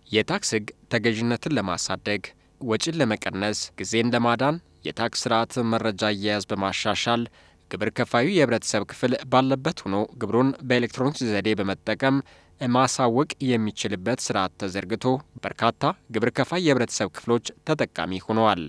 የታክስ ሕግ ተገዥነትን ለማሳደግ፣ ወጪን ለመቀነስ፣ ጊዜን ለማዳን፣ የታክስ ስርዓት መረጃ አያያዝ በማሻሻል ግብር ከፋዩ የህብረተሰብ ክፍል ባለበት ሆኖ ግብሩን በኤሌክትሮኒክስ ዘዴ በመጠቀም ማሳወቅ የሚችልበት ስርዓት ተዘርግቶ በርካታ ግብር ከፋይ የህብረተሰብ ክፍሎች ተጠቃሚ ሆነዋል።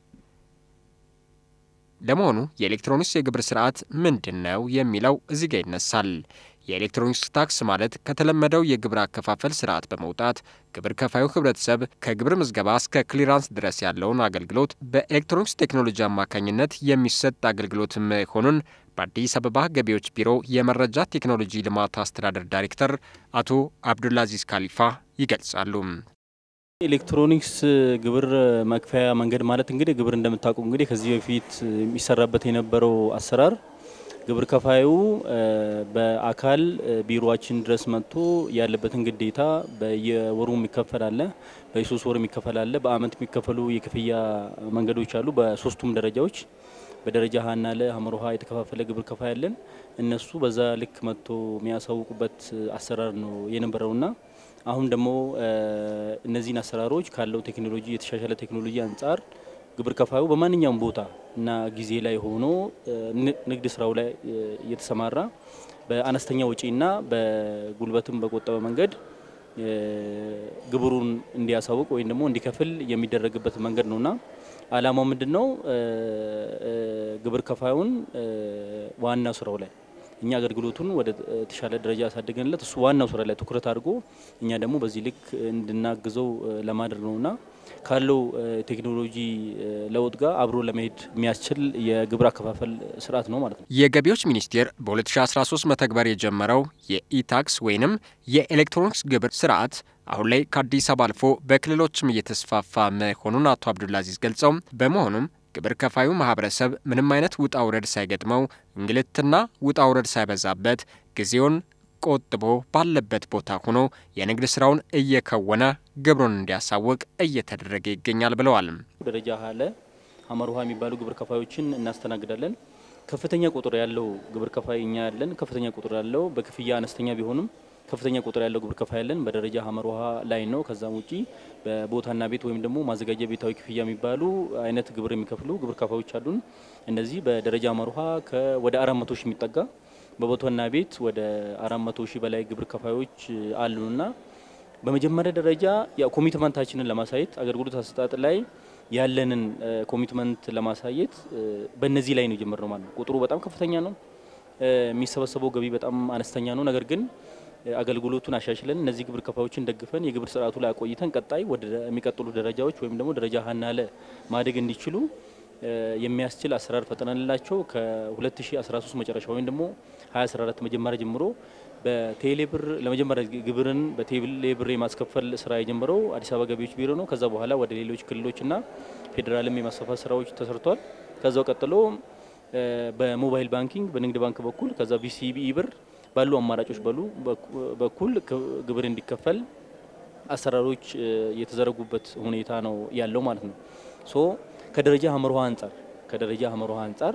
ለመሆኑ የኤሌክትሮኒክስ የግብር ስርዓት ምንድን ነው የሚለው እዚህ ጋር ይነሳል። የኤሌክትሮኒክስ ታክስ ማለት ከተለመደው የግብር አከፋፈል ስርዓት በመውጣት ግብር ከፋዩ ህብረተሰብ ከግብር ምዝገባ እስከ ክሊራንስ ድረስ ያለውን አገልግሎት በኤሌክትሮኒክስ ቴክኖሎጂ አማካኝነት የሚሰጥ አገልግሎት መሆኑን በአዲስ አበባ ገቢዎች ቢሮ የመረጃ ቴክኖሎጂ ልማት አስተዳደር ዳይሬክተር አቶ አብዱልአዚዝ ካሊፋ ይገልጻሉ። ኤሌክትሮኒክስ ግብር መክፈያ መንገድ ማለት እንግዲህ ግብር እንደምታውቁ እንግዲህ ከዚህ በፊት የሚሰራበት የነበረው አሰራር ግብር ከፋዩ በአካል ቢሮችን ድረስ መጥቶ ያለበትን ግዴታ በየወሩ የሚከፈል አለ፣ በየሶስት ወር የሚከፈል አለ፣ በአመት የሚከፈሉ የክፍያ መንገዶች አሉ። በሶስቱም ደረጃዎች በደረጃ ሀና ለ ሀመር ውሃ የተከፋፈለ ግብር ከፋይ ያለን እነሱ በዛ ልክ መጥቶ የሚያሳውቁበት አሰራር ነው የነበረውና አሁን ደግሞ እነዚህን አሰራሮች ካለው ቴክኖሎጂ የተሻሻለ ቴክኖሎጂ አንጻር ግብር ከፋዩ በማንኛውም ቦታ እና ጊዜ ላይ ሆኖ ንግድ ስራው ላይ እየተሰማራ በአነስተኛ ወጪና በጉልበትም በቆጠበ መንገድ ግብሩን እንዲያሳውቅ ወይም ደግሞ እንዲከፍል የሚደረግበት መንገድ ነውና ዓላማው ምንድን ነው? ግብር ከፋዩን ዋና ስራው ላይ እኛ አገልግሎቱን ወደ ተሻለ ደረጃ ያሳደገንለት እሱ ዋናው ስራ ላይ ትኩረት አድርጎ እኛ ደግሞ በዚህ ልክ እንድናግዘው ለማድረግ ነውና ካለው ቴክኖሎጂ ለውጥ ጋር አብሮ ለመሄድ የሚያስችል የግብር አከፋፈል ስርዓት ነው ማለት ነው። የገቢዎች ሚኒስቴር በ2013 መተግበር የጀመረው የኢታክስ ወይንም የኤሌክትሮኒክስ ግብር ስርዓት አሁን ላይ ከአዲስ አበባ አልፎ በክልሎችም እየተስፋፋ መሆኑን አቶ አብዱልአዚዝ ገልጸው በመሆኑም ግብር ከፋዩ ማህበረሰብ ምንም አይነት ውጣ ውረድ ሳይገጥመው እንግልትና ውጣ ውረድ ሳይበዛበት ጊዜውን ቆጥቦ ባለበት ቦታ ሆኖ የንግድ ስራውን እየከወነ ግብሩን እንዲያሳውቅ እየተደረገ ይገኛል ብለዋል። ደረጃ ሀለ ሀመር ውሃ የሚባሉ ግብር ከፋዮችን እናስተናግዳለን። ከፍተኛ ቁጥር ያለው ግብር ከፋይ እኛ ያለን ከፍተኛ ቁጥር ያለው በክፍያ አነስተኛ ቢሆንም ከፍተኛ ቁጥር ያለው ግብር ከፋይ ያለን በደረጃ ሀመር ውሃ ላይ ነው። ከዛም ውጪ በቦታና ቤት ወይም ደግሞ ማዘጋጃ ቤታዊ ክፍያ የሚባሉ አይነት ግብር የሚከፍሉ ግብር ከፋዮች አሉን። እነዚህ በደረጃ ሀመር ውሃ ወደ አራት መቶ ሺህ የሚጠጋ በቦታና ቤት ወደ አራት መቶ ሺህ በላይ ግብር ከፋዮች አሉንና በመጀመሪያ ደረጃ ያው ኮሚትመንታችንን ለማሳየት አገልግሎት አሰጣጥ ላይ ያለንን ኮሚትመንት ለማሳየት በእነዚህ ላይ ነው የጀመርነው ማለት ነው። ቁጥሩ በጣም ከፍተኛ ነው። የሚሰበሰበው ገቢ በጣም አነስተኛ ነው። ነገር ግን አገልግሎቱን አሻሽለን እነዚህ ግብር ከፋዮችን ደግፈን የግብር ስርዓቱ ላይ አቆይተን ቀጣይ ወደ የሚቀጥሉ ደረጃዎች ወይም ደግሞ ደረጃ ሀና ለ ማደግ እንዲችሉ የሚያስችል አሰራር ፈጥነንላቸው ከ2013 መጨረሻ ወይም ደግሞ 2014 መጀመሪያ ጀምሮ በቴሌብር ለመጀመሪያ ግብርን በቴሌብር የማስከፈል ስራ የጀመረው አዲስ አበባ ገቢዎች ቢሮ ነው። ከዛ በኋላ ወደ ሌሎች ክልሎችና ፌዴራልም የማስፋፋት ስራዎች ተሰርቷል። ከዛው ቀጥሎ በሞባይል ባንኪንግ በንግድ ባንክ በኩል ከዛ ቢሲቢኢ ብር ባሉ አማራጮች በሉ በኩል ግብር እንዲከፈል አሰራሮች የተዘረጉበት ሁኔታ ነው ያለው ማለት ነው። ሶ ከደረጃ ሀመር ውሃ አንጻር ከደረጃ ሀመር ውሃ አንጻር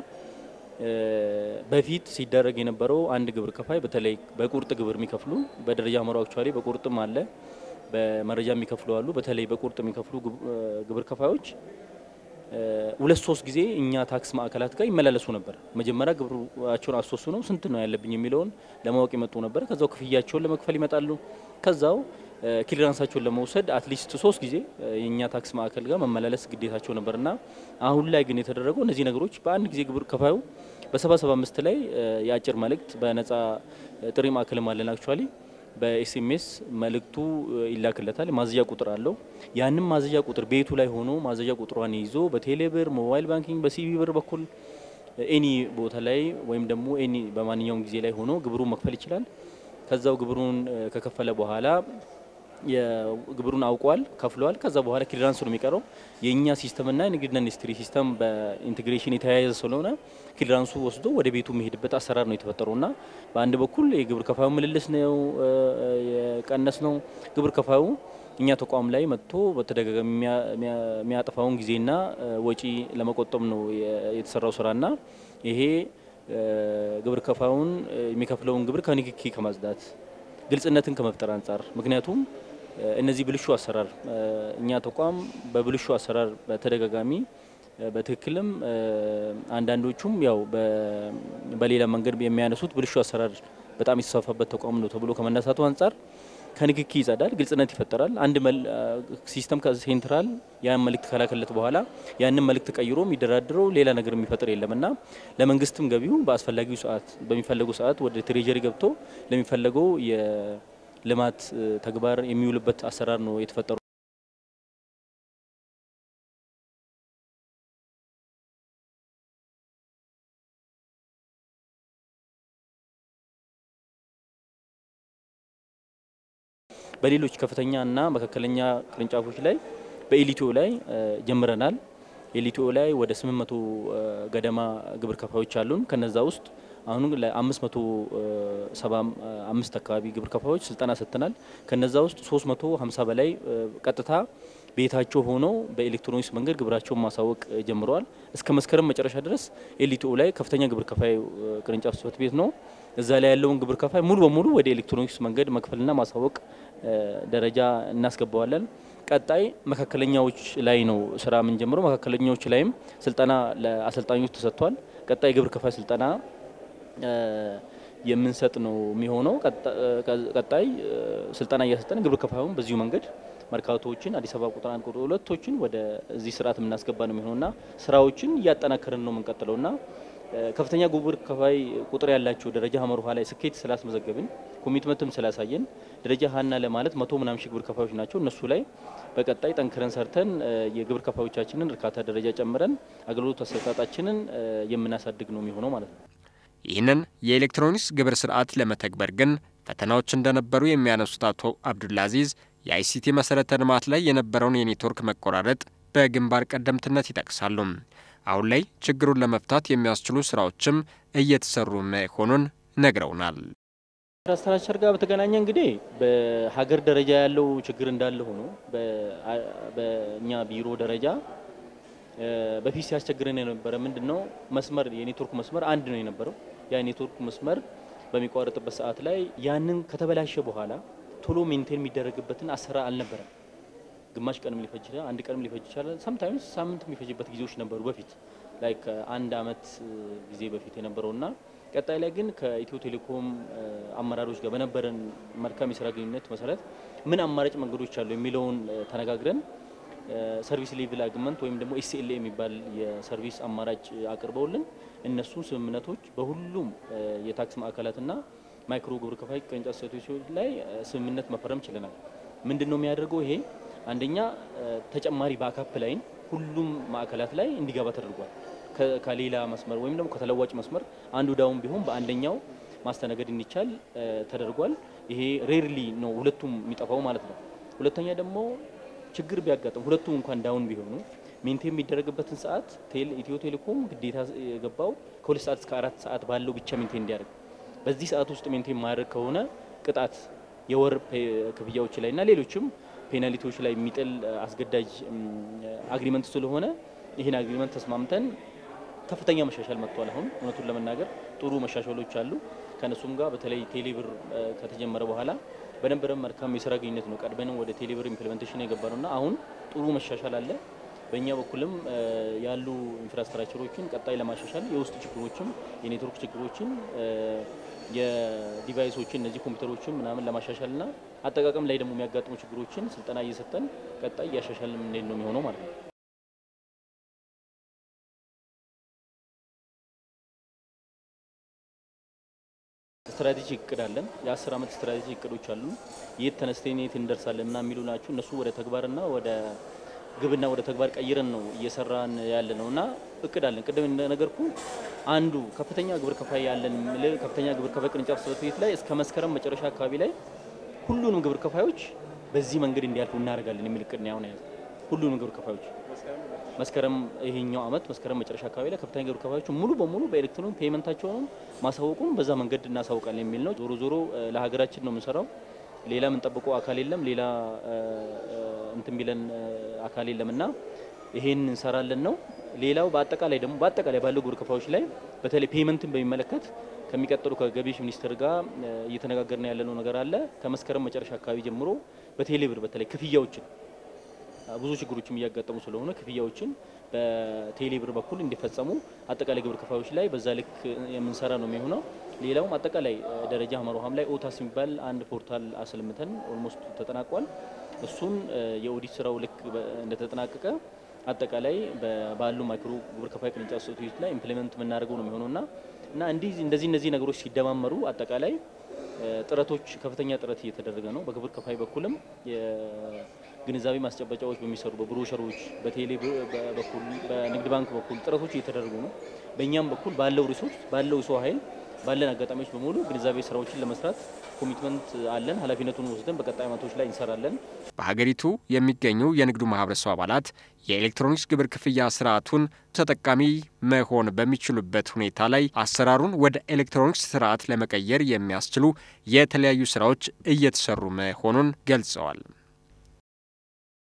በፊት ሲደረግ የነበረው አንድ ግብር ከፋይ በተለይ በቁርጥ ግብር የሚከፍሉ በደረጃ ሀመር አክቹዋሊ በቁርጥም አለ በመረጃ የሚከፍሉ አሉ። በተለይ በቁርጥ የሚከፍሉ ግብር ከፋዮች ሁለት ሶስት ጊዜ እኛ ታክስ ማዕከላት ጋር ይመላለሱ ነበር። መጀመሪያ ግብራቸውን አስወሱ ነው ስንት ነው ያለብኝ የሚለውን ለማወቅ የመጡ ነበር። ከዛው ክፍያቸውን ለመክፈል ይመጣሉ። ከዛው ክሊራንሳቸውን ለመውሰድ አትሊስት ሶስት ጊዜ የእኛ ታክስ ማዕከል ጋር መመላለስ ግዴታቸው ነበርና አሁን ላይ ግን የተደረገው እነዚህ ነገሮች በአንድ ጊዜ ግብር ከፋዩ በሰባ ሰባ አምስት ላይ የአጭር መልእክት በነጻ ጥሪ ማዕከልም አለን አክቹዋሊ በኤስኤምኤስ መልእክቱ ይላክለታል። ማዘዣ ቁጥር አለው። ያንም ማዘዣ ቁጥር ቤቱ ላይ ሆኖ ማዘዣ ቁጥሯን ይዞ በቴሌብር፣ ሞባይል ባንኪንግ፣ በሲቢ ብር በኩል ኤኒ ቦታ ላይ ወይም ደግሞ ኤኒ በማንኛውም ጊዜ ላይ ሆኖ ግብሩን መክፈል ይችላል። ከዛው ግብሩን ከከፈለ በኋላ የግብሩን አውቋል፣ ከፍሏል። ከዛ በኋላ ክሊራንስ ነው የሚቀረው። የእኛ ሲስተምና የንግድና ኢንዱስትሪ ሲስተም በኢንቴግሬሽን የተያያዘ ስለሆነ ክሊራንሱ ወስዶ ወደ ቤቱ የሚሄድበት አሰራር ነው የተፈጠረውና በአንድ በኩል የግብር ከፋዩ ምልልስ ነው የቀነስ ነው። ግብር ከፋዩ እኛ ተቋም ላይ መጥቶ በተደጋጋሚ የሚያጠፋውን ጊዜና ወጪ ለመቆጠብ ነው የተሰራው ስራና ይሄ ግብር ከፋዩን የሚከፍለውን ግብር ከንክኪ ከማጽዳት ግልጽነትን ከመፍጠር አንጻር ምክንያቱም እነዚህ ብልሹ አሰራር እኛ ተቋም በብልሹ አሰራር በተደጋጋሚ በትክክልም አንዳንዶቹም ያው በሌላ መንገድ የሚያነሱት ብልሹ አሰራር በጣም የተስፋፋበት ተቋም ነው ተብሎ ከመነሳቱ አንጻር ከንክኪ ይጸዳል፣ ግልጽነት ይፈጠራል። አንድ ሲስተም ከሴንትራል ያን መልእክት ከላከለት በኋላ ያንን መልእክት ቀይሮ የሚደራድረው ሌላ ነገር የሚፈጥር የለም እና ለመንግስትም ገቢው በአስፈላጊው ሰዓት በሚፈለገው ሰዓት ወደ ትሬጀሪ ገብቶ ለሚፈለገው የልማት ተግባር የሚውልበት አሰራር ነው የተፈጠሩ። በሌሎች ከፍተኛ እና መካከለኛ ቅርንጫፎች ላይ በኤሊቲኦ ላይ ጀምረናል። ኤሊቲኦ ላይ ወደ 800 ገደማ ግብር ከፋዮች አሉን። ከነዛ ውስጥ አሁን ለ575 አካባቢ ግብር ከፋዮች ስልጠና ሰጥተናል። ከነዛ ውስጥ 350 በላይ ቀጥታ ቤታቸው ሆነው በኤሌክትሮኒክስ መንገድ ግብራቸውን ማሳወቅ ጀምረዋል። እስከ መስከረም መጨረሻ ድረስ ኤሊቲኦ ላይ ከፍተኛ ግብር ከፋይ ቅርንጫፍ ጽሕፈት ቤት ነው። እዛ ላይ ያለውን ግብር ከፋይ ሙሉ በሙሉ ወደ ኤሌክትሮኒክስ መንገድ መክፈልና ማሳወቅ ደረጃ እናስገባዋለን። ቀጣይ መካከለኛዎች ላይ ነው ስራ የምንጀምረው። መካከለኛዎች ላይም ስልጠና ለአሰልጣኞች ተሰጥቷል። ቀጣይ ግብር ከፋይ ስልጠና የምንሰጥ ነው የሚሆነው። ቀጣይ ስልጠና እያሰጠን ግብር ከፋዩን በዚሁ መንገድ መርካቶዎችን አዲስ አበባ ቁጥር አንድ ቁጥር ሁለቶችን ወደ እዚህ ስርዓት የምናስገባ ነው የሚሆነውና ስራዎችን እያጠናከርን ነው የምንቀጥለውና ከፍተኛ ግብር ከፋይ ቁጥር ያላቸው ደረጃ ሀመር ውሃ ላይ ስኬት ስላስመዘገብን ኮሚትመንትም ስላሳየን ደረጃ ሀና ለማለት መቶ ምናምን ሺህ ግብር ከፋዮች ናቸው። እነሱ ላይ በቀጣይ ጠንክረን ሰርተን የግብር ከፋዮቻችንን እርካታ ደረጃ ጨምረን አገልግሎት አሰጣጣችንን የምናሳድግ ነው የሚሆነው ማለት ነው። ይህንን የኤሌክትሮኒክስ ግብር ስርዓት ለመተግበር ግን ፈተናዎች እንደነበሩ የሚያነሱት አቶ አብዱልአዚዝ የአይሲቲ መሰረተ ልማት ላይ የነበረውን የኔትወርክ መቆራረጥ በግንባር ቀደምትነት ይጠቅሳሉ። አሁን ላይ ችግሩን ለመፍታት የሚያስችሉ ስራዎችም እየተሰሩ መሆኑን ነግረውናል። ስትራክቸር ጋር በተገናኘ እንግዲህ በሀገር ደረጃ ያለው ችግር እንዳለ ሆኖ በእኛ ቢሮ ደረጃ በፊት ሲያስቸግረን የነበረ ምንድን ነው መስመር የኔትወርክ መስመር አንድ ነው የነበረው። ያ ኔትወርክ መስመር በሚቋረጥበት ሰዓት ላይ ያንን ከተበላሸ በኋላ ቶሎ ሜንቴን የሚደረግበትን አሰራር አልነበረም። ግማሽ ቀንም ሊፈጅ ይችላል፣ አንድ ቀንም ሊፈጅ ይችላል። ሰምታይምስ ሳምንት የሚፈጅበት ጊዜዎች ነበሩ በፊት ላይክ አንድ አመት ጊዜ በፊት የነበረውና ቀጣይ ላይ ግን ከኢትዮ ቴሌኮም አመራሮች ጋር በነበረን መልካም የስራ ግንኙነት መሰረት ምን አማራጭ መንገዶች አሉ የሚለውን ተነጋግረን ሰርቪስ ሌቭል አግመንት ወይም ደግሞ ኤስኤልኤ የሚባል የሰርቪስ አማራጭ አቅርበውልን እነሱ ስምምነቶች በሁሉም የታክስ ማዕከላትና ማይክሮ ግብር ከፋይ ቅርንጫፍ ጽሕፈት ቤቶች ላይ ስምምነት መፈረም ችለናል። ምንድን ነው የሚያደርገው ይሄ አንደኛ ተጨማሪ ባካፕ ላይን ሁሉም ማዕከላት ላይ እንዲገባ ተደርጓል። ከሌላ መስመር ወይም ደግሞ ከተለዋጭ መስመር አንዱ ዳውን ቢሆን በአንደኛው ማስተናገድ እንዲቻል ተደርጓል። ይሄ ሬርሊ ነው ሁለቱም የሚጠፋው ማለት ነው። ሁለተኛ ደግሞ ችግር ቢያጋጥም ሁለቱም እንኳን ዳውን ቢሆኑ ሜንቴን የሚደረግበትን ሰዓት ኢትዮ ቴሌኮም ግዴታ የገባው ከሁለት ሰዓት እስከ አራት ሰዓት ባለው ብቻ ሜንቴን እንዲያደርግ በዚህ ሰዓት ውስጥ ሜንቴን ማድረግ ከሆነ ቅጣት የወር ክፍያዎች ላይ እና ሌሎችም ፔናልቲዎች ላይ የሚጥል አስገዳጅ አግሪመንት ስለሆነ ይህን አግሪመንት ተስማምተን ከፍተኛ መሻሻል መጥቷል። አሁን እውነቱን ለመናገር ጥሩ መሻሻሎች አሉ። ከእነሱም ጋር በተለይ ቴሌብር ከተጀመረ በኋላ በነበረን መልካም የስራ ግንኙነት ነው ቀድመንም ወደ ቴሌብር ኢምፕሊሜንቴሽን የገባ ነው እና አሁን ጥሩ መሻሻል አለ። በእኛ በኩልም ያሉ ኢንፍራስትራክቸሮችን ቀጣይ ለማሻሻል የውስጥ ችግሮችም የኔትወርክ ችግሮችን የዲቫይሶችን እነዚህ ኮምፒውተሮችን ምናምን ለማሻሻል እና አጠቃቀም ላይ ደግሞ የሚያጋጥሙ ችግሮችን ስልጠና እየሰጠን ቀጣይ እያሻሻል የምንሄድ ነው የሚሆነው ማለት ነው። ስትራቴጂ እቅድ አለን። የአስር ዓመት ስትራቴጂ እቅዶች አሉ። የት ተነስተን የት እንደርሳለን ምናምን የሚሉ ናቸው። እነሱ ወደ ተግባርና ወደ ግብና ወደ ተግባር ቀይረን ነው እየሰራን ያለ ነው እና እቅድ አለን። ቅድም እንደነገርኩ አንዱ ከፍተኛ ግብር ከፋይ ያለን ከፍተኛ ግብር ከፋይ ቅርንጫፍ ጽሕፈት ቤት ላይ እስከ መስከረም መጨረሻ አካባቢ ላይ ሁሉንም ግብር ከፋዮች በዚህ መንገድ እንዲያልፉ እናደርጋለን የሚል እቅድ ነው ያሁን ያዘ። ሁሉንም ግብር ከፋዮች መስከረም ይሄኛው አመት መስከረም መጨረሻ አካባቢ ላይ ከፍተኛ ግብር ከፋዮች ሙሉ በሙሉ በኤሌክትሮኒክ ፔመንታቸውን ማሳወቁን በዛ መንገድ እናሳውቃለን የሚል ነው። ዞሮ ዞሮ ለሀገራችን ነው የምንሰራው። ሌላ የምንጠብቀው አካል የለም። ሌላ እንትን ቢለን አካል የለም እና ይሄን እንሰራለን ነው። ሌላው በአጠቃላይ ደግሞ በአጠቃላይ ባለው ግብር ከፋዮች ላይ በተለይ ፔመንትን በሚመለከት ከሚቀጥሉ ከገቢዎች ሚኒስቴር ጋር እየተነጋገርን ያለነው ነገር አለ። ከመስከረም መጨረሻ አካባቢ ጀምሮ በቴሌብር በተለይ ክፍያዎችን ብዙ ችግሮችም እያጋጠሙ ስለሆነ ክፍያዎችን በቴሌብር በኩል እንዲፈጸሙ አጠቃላይ ግብር ከፋዮች ላይ በዛ ልክ የምንሰራ ነው የሚሆነው። ሌላውም አጠቃላይ ደረጃ ሀመር ውሃም ላይ ኦታስ የሚባል አንድ ፖርታል አስልምተን ኦልሞስት ተጠናቋል። እሱን የኦዲት ስራው ልክ እንደተጠናቀቀ አጠቃላይ ባሉ ማይክሮ ግብር ከፋይ ቅርንጫፍ ጽሕፈት ቤት ላይ ኢምፕሊመንት የምናደርገው ነው የሚሆነውና እና እንዲህ እንደዚህ እነዚህ ነገሮች ሲደማመሩ አጠቃላይ ጥረቶች ከፍተኛ ጥረት እየተደረገ ነው። በግብር ከፋይ በኩልም የግንዛቤ ማስጨበጫዎች በሚሰሩ በብሮሸሮች፣ በቴሌ በኩል በንግድ ባንክ በኩል ጥረቶች እየተደረጉ ነው። በእኛም በኩል ባለው ሪሶርስ ባለው ሰው ኃይል ባለን አጋጣሚዎች በሙሉ ግንዛቤ ስራዎችን ለመስራት ኮሚትመንት አለን። ኃላፊነቱን ወስደን በቀጣይ ዓመቶች ላይ እንሰራለን። በሀገሪቱ የሚገኙ የንግዱ ማህበረሰብ አባላት የኤሌክትሮኒክስ ግብር ክፍያ ስርዓቱን ተጠቃሚ መሆን በሚችሉበት ሁኔታ ላይ አሰራሩን ወደ ኤሌክትሮኒክስ ስርዓት ለመቀየር የሚያስችሉ የተለያዩ ስራዎች እየተሰሩ መሆኑን ገልጸዋል።